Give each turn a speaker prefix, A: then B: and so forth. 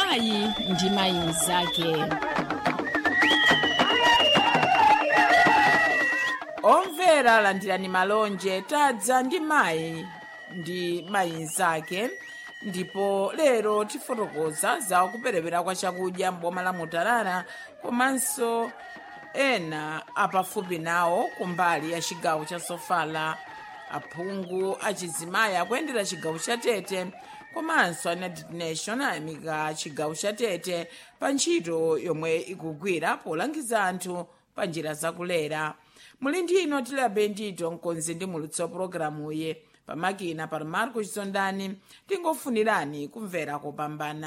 A: mayi ndi mayi mnzake
B: omvera landirani malonje tadza ndi mayi ndi mayi mnzake ndipo lero tifotokoza za kuperewera kwa chakudya m'boma la mutarara komanso ena apafupi nawo kumbali ya chigawo cha sofala aphungu achizimayi akuyendera chigawo cha tete komanso a united nation ayamika chigawo cha tete pa ntchito yomwe ikugwira polangiza anthu pa njira zakulera muli ndi ino tilabe ndito mkonzi ndi mulutsi wa pologalamuyi pamakina pa marco chisondani tingofunirani kumvera kopambana